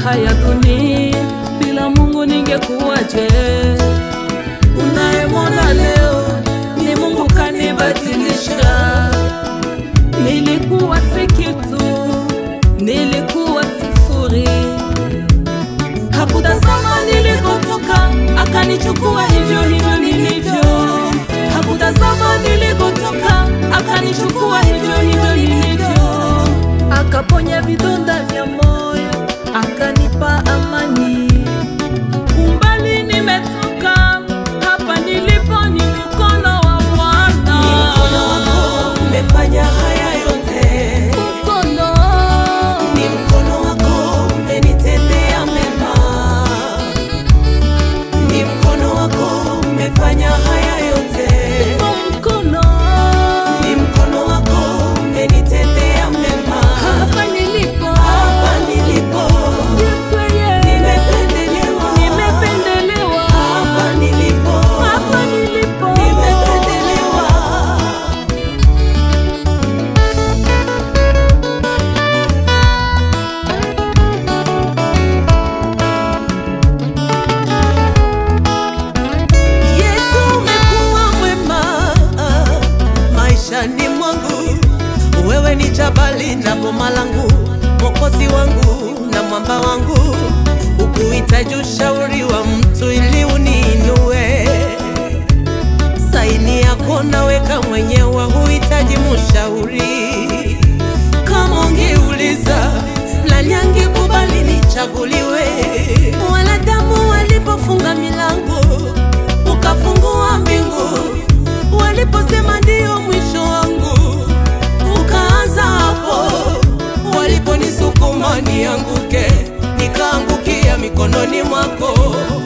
raha ya dunia. Bila Mungu ningekuwaje? Unayemwona leo ni Mungu kanibadilisha. Nilikuwa si kitu, nilikuwa sifuri. Hakutazama nilikotoka, akanichukua hivyo hivyo nilivyo. Hakutazama nilikotoka, akanichukua hivyo hivyo nilivyo. Akaponya vidonda vya moyo, akanipa amani. Umbali nimetoka, hapa nilipo ni mkono wa Bwana. Ni mkono wako umefanya haya yote, Mkono. ni mkono wako umenitendea mema, ni mkono wako umefanya haya yote, Mkono. ni mkono wako umenitendea mema. Hapa nilipo. Hapa nilipo Yesu yeye. nimependelewa, Nimependelewa. hapa nilipo Hapa nilipo. nimependelewa. Yesu umekuwa mwema maishani mwangu, wewe ni jabali na boma langu, mwokozi wangu na mwamba wangu, ukuhitaji ushauri wa mtu ili uniinue. Saini yako naweka mwenyewe, huhitaji mshauri. Kama ungeuliza nani angekubali nichaguliwe, wanadamu walipofunga milango ukafungua mbingu, waliposema ndio mwisho wangu, ukaanza hapo. Waliponisukuma nianguke, nikaangukia mikononi mwako.